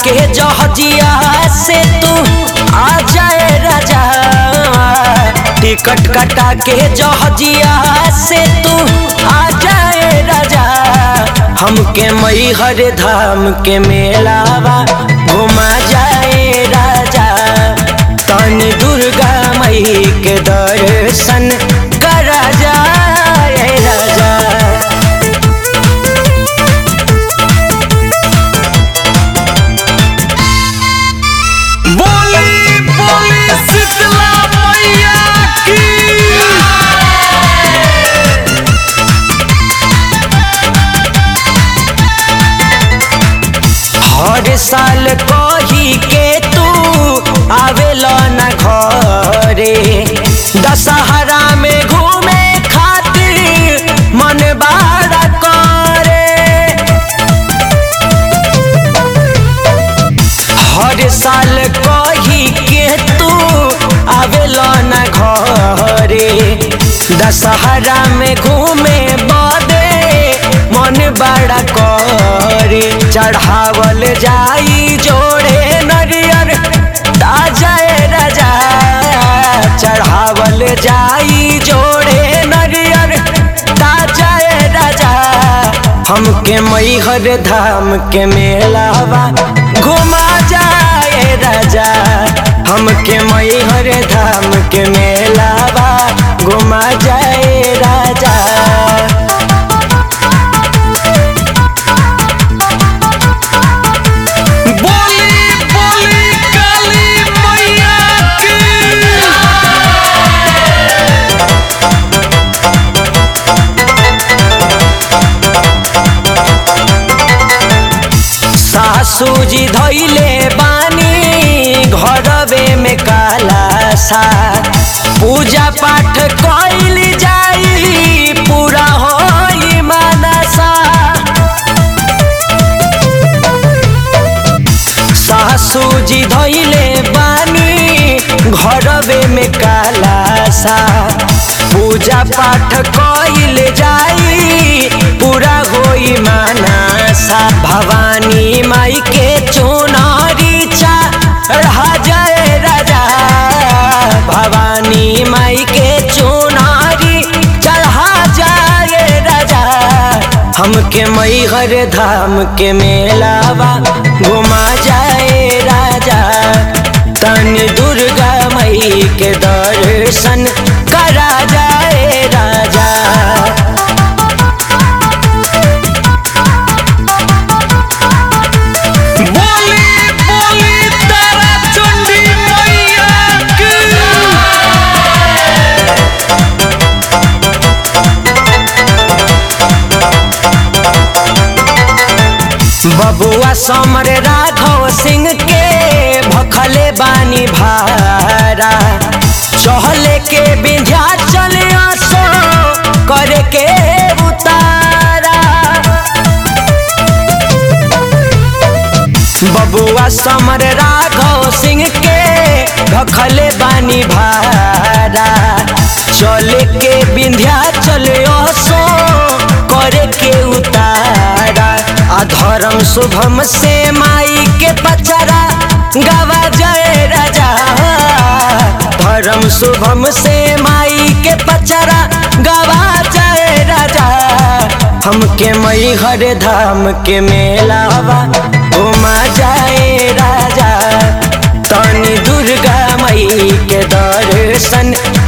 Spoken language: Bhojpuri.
के जहजिया से तू आ जाए राजा टिकट कटा के जहजिया से तू आ जाए राजा हमके मई हर धाम के मेलावा घुमा जाए राजा तन दुर्गा मई के दर्शन करा जाए राजा बोली बोली शीतला मैया की हर साल कही के तू आवेला न घरे दशहरा में घूमे खातिर मन बाड़ा करे हर साल कही के तू आवेला न घरे दशहरा में घूमे बदे मन बड़ा करे चढ़ावल जाई जोड़े नरियर ताजाए राजा चढ़ावल जाई जोड़े नरियर ताजाए राजा हमके मैहर धाम के मेलावा घुमा जाए राजा हमके मैहर धाम के मेलावा घुमा जाए राजा बोली बोली काली मैया की सासू जी धैले बानी घरवे में काला सा पूजा पाठ कैल जाई पूरा होई मानसा सासू जी धैले बानी घरवे में काला सा पूजा पाठ कैल जाई पूरा होई मानसा भवानी माई के चुनारी चढ़ा जाए राजा भवानी माई के चुनारी चढ़ा जाए राजा हमके मैहर धाम के मेलावा घुमा जाए राजा तन दुर्गा मई के दर्शन करा जाए राजा बोली बोली तारा चंडी मैया की बबुआ समर राघव सिंह के भखले बानी भारा चहले के बिंध्या चले आसो करे के उतारा बबुआ समर राघव सिंह के भखले बानी भारा चले के बिंध्या चले आसो करे के उतारा अधर्म शुभम से माई के पचरा गवा जय राजा धर्म शुभम से माई के पचरा गवा जय राजा हमके मैहर धाम के मेलावा घुमा जाए राजा तनी दुर्गा मई के दर्शन